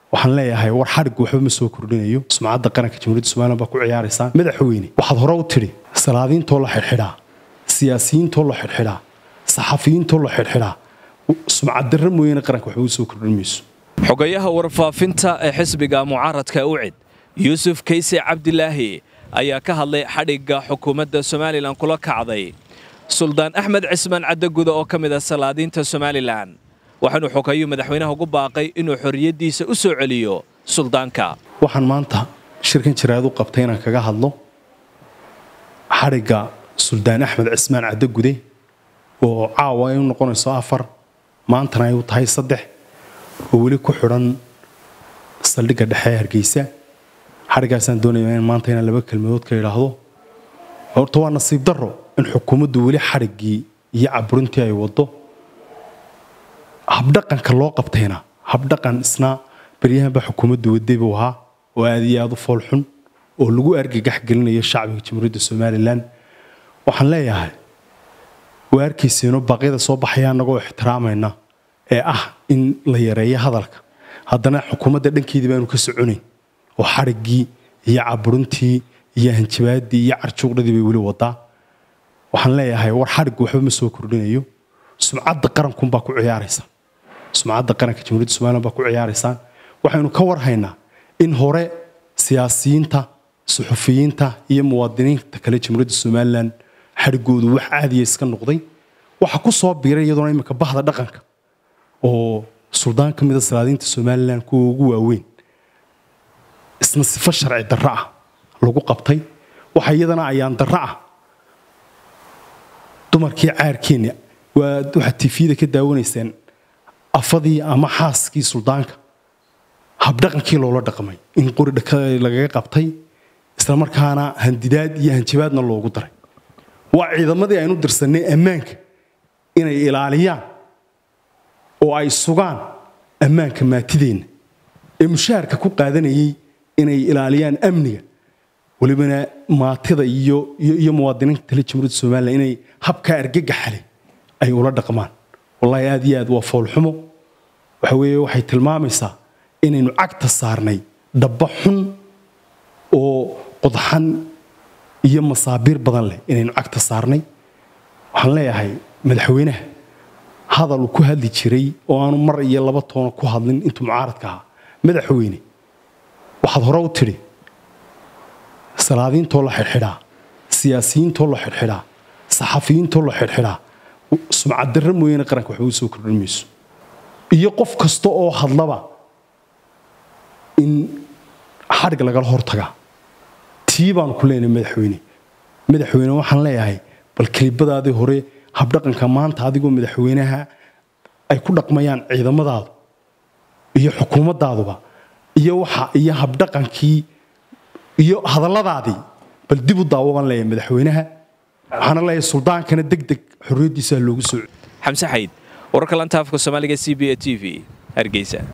waxaan leeyahay war xadhiggu waxba ma soo kordhinayo sumcadda qaranka jamhuuriyadda somalilan baa ku ciyaaraysaan madaxweyne waxaad hore u tidhi salaadiintoo la xidhxidhaa siyaasiyiintoo la xidhxidhaa saxafiyiintoo la xidhxidhaa sumcaddarra mooyaane qaranka waxba u soo kordhin mayso xogayaha warfaafinta ee xisbiga mucaaradka ucid yuusuf kayse cabdilaahi ayaa ka hadlay xadhigga xukuumadda somalilan kula kacday suldaan axmed cismaan caddaguda oo ka mid ah salaadiinta somalilan waxaanuu xogayuu madaxweynaha ugu baaqay inuu xorriyaddiisa u soo celiyo suldaanka waxaan maanta shirkan jiraad u qabtay inaan kaga hadlo xadhigga suldaan axmed cismaan caddagude oo caawa ay u noqonayso afar maantana ay u tahay saddex oo weli ku xidhan saldhigga dhexe ee hargeysa xadhiggaasaan doonaya in maanta inaan laba kelmadood ka idhaahdo horta waa nasiib darro in xukuumaddu weli xadhiggii iyo caburintii ay waddo habdhaqanka loo qabtayna habdhaqan isna baryahanba xukuumaddu waday buu ahaa oo aad iyo aad u foolxun oo lagu argagax gelinayo shacbiga jamhuuriyadda somalilan waxaan leeyahay waa arkayseeno baaqyada soo baxaya annagoo ixtiraamayna ee ah in la yareeyo hadalka haddana xukuumadda dhankeedii baanu ka soconayn oo xadhiggii iyo caburintii iyo hanjabaaddii iyo carjuuqdhadii bay weli wadaa waxaan leeyahay war xadhiggu waxba ma soo kordhinayo sumcadda qarankunbaa ku ciyaaraysa sumcadda qaranka jamhuuriyadda somalilan baa ku ciyaaraysaan waxaynu ka warhaynaa in hore siyaasiyiinta suxufiyiinta iyo muwaadiniinta kale jamhuuriyadda somalilan xadhiggoodu wax caadiya iska noqday waxa ku soo biiray iyadoona imika bahda dhaqanka oo suldaan ka mida salaadiinta somalilan kuwa ugu waaweyn isna sifo sharci darro ah lagu qabtay waxa iyadana ayaan darro ah dumarkii caarkeenni waxaad tifiyada ka daawanayseen afadii ama xaaskii suldaanka habdhaqankii loola dhaqmay in qori lagaga qabtay islamarkaana handidaad iyo hanjabaadna loogu daray waa ciidamadii aynu dirsanay ammaanka inay ilaaliyaan oo ay sugaan ammaanka maatideenna ee mushaharka ku qaadanayay inay ilaaliyaan amniga welibana maatida iyo muwaadiniinta tale jamhuuriyadda somalilan inay habkaa argagaxale ay ula dhaqmaan wallaahi aad iyo aad waa foolxumo waxa weeye waxay tilmaamaysaa inaynu cagta saarnay dhabba xun oo qodxan iyo masaabiir badan leh inaynu cagta saarnay waxaan leeyahay madaxweynaha hadal uu ku hadli jiray oo aanu mar iyo laba toona ku hadlin intuu mucaaradka ahaa madaxweyne waxaad hore u tidhi salaadiintoo la xidhxidhaa siyaasiyiintoo la xidhxidhaa saxafiyiintoo la xidhxidhaa sumcaddarra mooyaane qaranka waxba u soo kordhin mayso iyo qof kasta oo hadlaba in xadhig lagala hortagaa tii baanu ku leenahay madaxweyne madaxweyne waxaan leeyahay bal kelibadaadii hore habdhaqanka maanta adigoo madaxweynaha ay ku dhaqmayaan ciidamadaadu iyo xukuumadaaduba iyo waxa iyo habdhaqankii iyo hadalladaadii bal dib u daawo baan leeyahay madaxweynaha waxaana leeyahay suldaankana deg deg xorriyaddiisa loogu soo xamse xayd wararka lantaafka soomaaliga c b a t v hargeysa